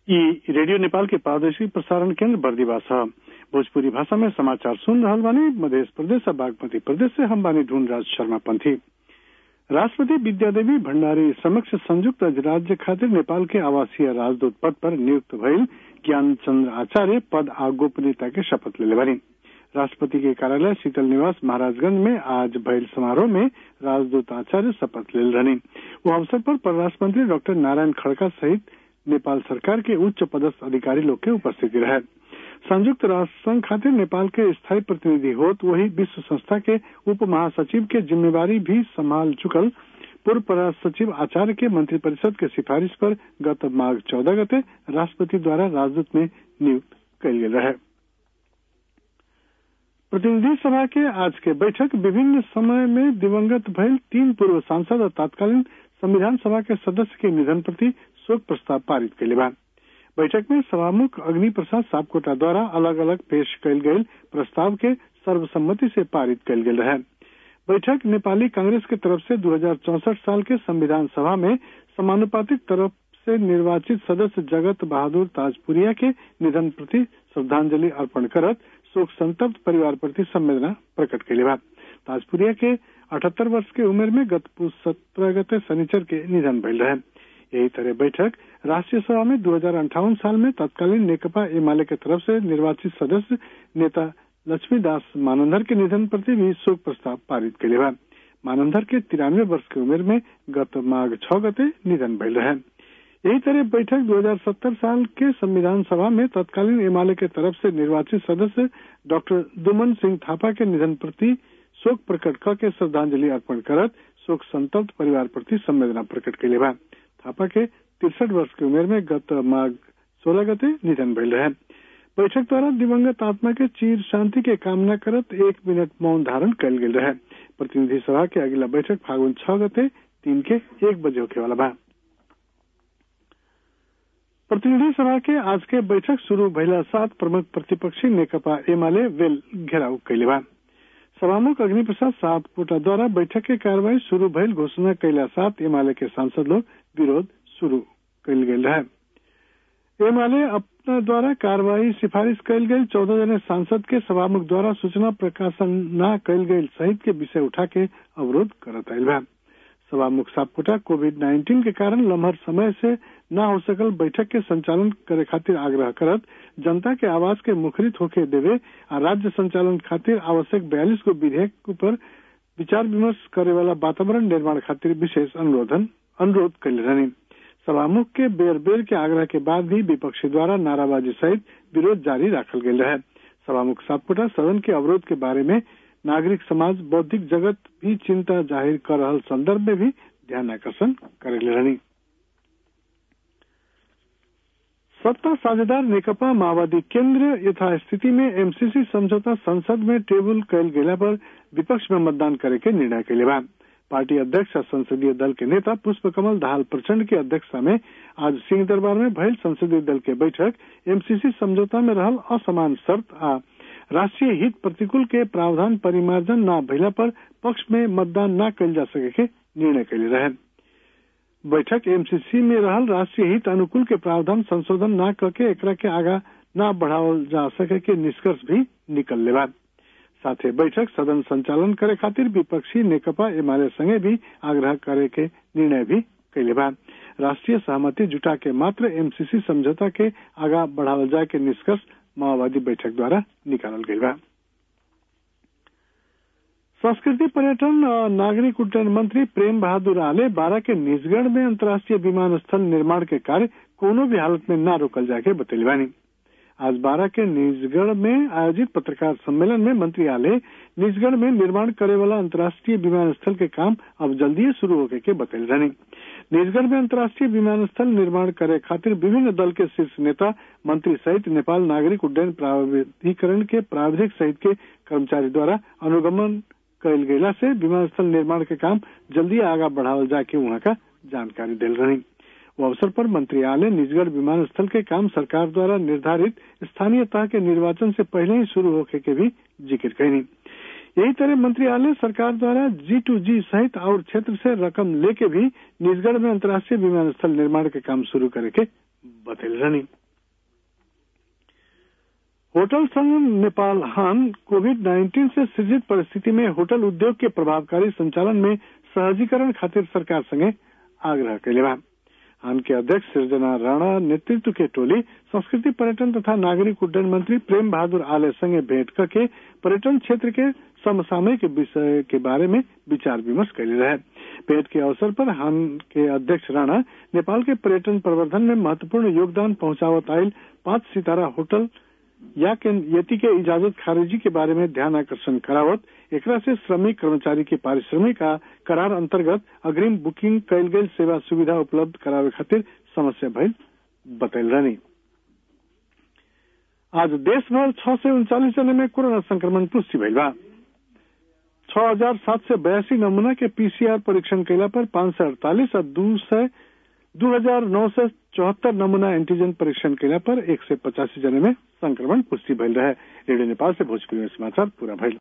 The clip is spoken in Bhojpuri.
ई रेडियो नेपाल के प्रादेशिक प्रसारण केंद्र बर्दीवा छ भोजपुरी भाषा में समाचार सुन रहल बानी मध्य प्रदेश और बागमती प्रदेश से हम बानी ढूंढ राज शर्मा पंथी राष्ट्रपति विद्यादेवी भण्डारी समक्ष संयुक्त राज्य खातिर नेपाल के आवासीय राजदूत पद पर नियुक्त भइल ज्ञान चंद्र आचार्य पद आ गोपनीयता के शपथ लेले बानी राष्ट्रपति के कार्यालय शीतल निवास महाराजगंज में आज भइल समारोह में राजदूत आचार्य शपथ ले रहनी वो अवसर पर परराष्ट्र मंत्री डॉक्टर नारायण खड़का सहित नेपाल सरकार के उच्च पदस्थ अधिकारी लोग के उपस्थिति रहे संयुक्त राष्ट्र संघ खातिर नेपाल के स्थायी प्रतिनिधि होत वही विश्व संस्था के उप महासचिव के जिम्मेवारी भी संभाल चुकल पूर्व परराष्ट्र सचिव आचार्य के मंत्रिपरिषद के सिफारिश पर गत माघ चौदह गते राष्ट्रपति द्वारा राजदूत में नियुक्त कल गेल रहे प्रतिनिधि सभा के आज के बैठक विभिन्न समय में दिवंगत भइल तीन पूर्व सांसद और तत्कालीन संविधान सभा के सदस्य के निधन प्रति शोक प्रस्ताव पारित कैले बा बैठक में सभामुख अग्नि प्रसाद सापकोटा द्वारा अलग अलग पेश कयल गयल प्रस्ताव के सर्वसम्मति से पारित कयल गेल रहे बैठक नेपाली कांग्रेस के तरफ से दो साल के संविधान सभा में समानुपातिक तरफ से निर्वाचित सदस्य जगत बहादुर ताजपुरिया के निधन प्रति श्रद्धांजलि अर्पण करत शोक संतप्त परिवार प्रति संवेदना प्रकट कैले बा ताजपुरिया के अठहत्तर वर्ष के उम्र में गत सत्रह गते शनिचर के निधन भइल रहे यही तरह बैठक राष्ट्रीय सभा में दो साल में तत्कालीन नेकपा एमाले के तरफ से निर्वाचित सदस्य नेता लक्ष्मीदास मानंदर के निधन प्रति भी शोक प्रस्ताव पारित कैले बा मानंदर के तिरानवे वर्ष की उम्र में गत माघ छह गते निधन भइल रहे यही तरह बैठक 2070 साल के संविधान सभा में तत्कालीन एमाले के तरफ से निर्वाचित सदस्य डॉक्टर दुमन सिंह थापा के निधन प्रति शोक प्रकट करके श्रद्धांजलि अर्पण करत शोक संतप्त परिवार प्रति संवेदना प्रकट कैले बा थापा के तिरसठ वर्ष की उम्र में गत माघ सोलह गते निधन भइल रहे बैठक द्वारा दिवंगत आत्मा के चीर शांति के कामना करत एक मिनट मौन धारण कल गेल रहे प्रतिनिधि सभा के अगला बैठक फागुन छह गते तीन के एक बजे होके वाला बा प्रतिनिधि सभा के आज के बैठक शुरू भइला साथ प्रमुख प्रतिपक्षी नेकपा एमाले वेल घेराव कैले बा सभामुख अग्नि प्रसाद सापकोटा द्वारा बैठक के कार्यवाही शुरू भइल घोषणा कैला साथ एमाले के सांसद लोग विरोध शुरू कैल गेल रहे एमाले अपना द्वारा कार्यवाही सिफारिश कैल गई चौदह जने सांसद के सभामुख द्वारा सूचना प्रकाशन न कैल गई सहित के विषय उठा के अवरोध करत आयल बा सभामुख सापकोटा कोविड नाइन्टीन के कारण लम्हर समय से न हो सकल बैठक के संचालन करे खातिर आग्रह करत जनता के आवाज के मुखरित होके देवे आ राज्य संचालन खातिर आवश्यक बयालीस गो विधेयक पर विचार विमर्श करे वाला वातावरण निर्माण खातिर विशेष अनुरोधन अनुरोध कैले रहनी सभामुख के बेर बेर के आग्रह के बाद भी विपक्षी द्वारा नाराबाजी सहित विरोध जारी रखल गये रहे सभामुख सातपुटा सदन के अवरोध के बारे में नागरिक समाज बौद्धिक जगत भी चिंता जाहिर कर रहा संदर्भ में भी ध्यान आकर्षण करेले रहनी सत्ता साझेदार नेकपा माओवादी केंद्र यथास्थिति में एमसीसी समझौता संसद में टेबल कैल गेला पर विपक्ष में मतदान करे के निर्णय कैले बा पार्टी अध्यक्ष और संसदीय दल के नेता पुष्प कमल दाहाल प्रचंड की अध्यक्षता में आज सिंह दरबार में भइल संसदीय दल के बैठक एमसीसी समझौता में रहल असमान शर्त आ राष्ट्रीय हित प्रतिकूल के प्रावधान परिमार्जन न भइला पर पक्ष में मतदान न कैल जा सके के निर्णय कैले रहे बैठक एमसीसी में रहल राष्ट्रीय हित अनुकूल के प्रावधान संशोधन न करके एकरा के आगा न बढ़ावल जा सके के निष्कर्ष भी निकल लेवा साथे बैठक सदन संचालन करे खातिर विपक्षी नेकपा एमाले संगे भी आग्रह करे के निर्णय भी कैले बा राष्ट्रीय सहमति जुटा के मात्र एमसीसी समझौता के आगा बढ़ावल जाए के निष्कर्ष माओवादी बैठक द्वारा निकालल गई बा संस्कृति पर्यटन और नागरिक उड्डयन मंत्री प्रेम बहादुर आले बारह के निजगढ़ में अंतर्राष्ट्रीय विमानस्थल निर्माण के कार्य कोनो भी हालत में न रोकल जाके बतैली बानी आज बारह के निजगढ़ में आयोजित पत्रकार सम्मेलन में मंत्री आले निजगढ़ में निर्माण करे वाला अंतर्राष्ट्रीय विमानस्थल के काम अब जल्दी शुरू होके के बतैल रहनी निजगढ़ में अंतर्राष्ट्रीय विमानस्थल निर्माण करे खातिर विभिन्न दल के शीर्ष नेता मंत्री सहित नेपाल नागरिक उड्डयन प्राधिकरण के प्राविधिक सहित के कर्मचारी द्वारा अनुगमन कैल गयला से विमानस्थल निर्माण के काम जल्दी आगा बढ़ावल जाके वहाँ का जानकारी दिल रही वो अवसर पर मंत्री आले निजगढ़ विमानस्थल के काम सरकार द्वारा निर्धारित स्थानीय तह के निर्वाचन से पहले ही शुरू होके के भी जिक्र कैनी यही तरह मंत्री आले सरकार द्वारा जी टू जी सहित और क्षेत्र से रकम लेके भी निजगढ़ में अंतर्राष्ट्रीय विमानस्थल निर्माण के काम शुरू करे के बतल रहनी होटल संघ नेपाल हान कोविड 19 से सृजित परिस्थिति में होटल उद्योग के प्रभावकारी संचालन में सहजीकरण खातिर सरकार संगे आग्रह कैले बा हान के अध्यक्ष सृजना राणा नेतृत्व के टोली संस्कृति पर्यटन तथा नागरिक उड्डयन मंत्री प्रेम बहादुर आले संगे भेंट करके पर्यटन क्षेत्र के समसामयिक विषय के बारे में विचार विमर्श कैले रहे भेंट के अवसर पर हान के अध्यक्ष राणा नेपाल के पर्यटन प्रवर्धन में महत्वपूर्ण योगदान पहुंचावत आयल पांच सितारा होटल या के यति के इजाजत खारिजी के बारे में ध्यान आकर्षण करावत एकरा से श्रमिक कर्मचारी के पारिश्रमिक का करार अंतर्गत अग्रिम बुकिंग कैल गई सेवा सुविधा उपलब्ध करावे खातिर समस्या भइल बतैल रहनी आज देश भर छह सौ उनचालीस जने में कोरोना संक्रमण पुष्टि भइल बा छह हजार सात सौ बयासी नमूना के पीसीआर परीक्षण कैला पर पांच सौ अड़तालीस और दो सौ दो हजार नौ सौ चौहत्तर नमूना एंटीजन परीक्षण कैला पर एक सौ पचासी जने में संक्रमण पुष्टि भइल रहे रेडियो नेपाल से भोजपुरी में समाचार पूरा भइल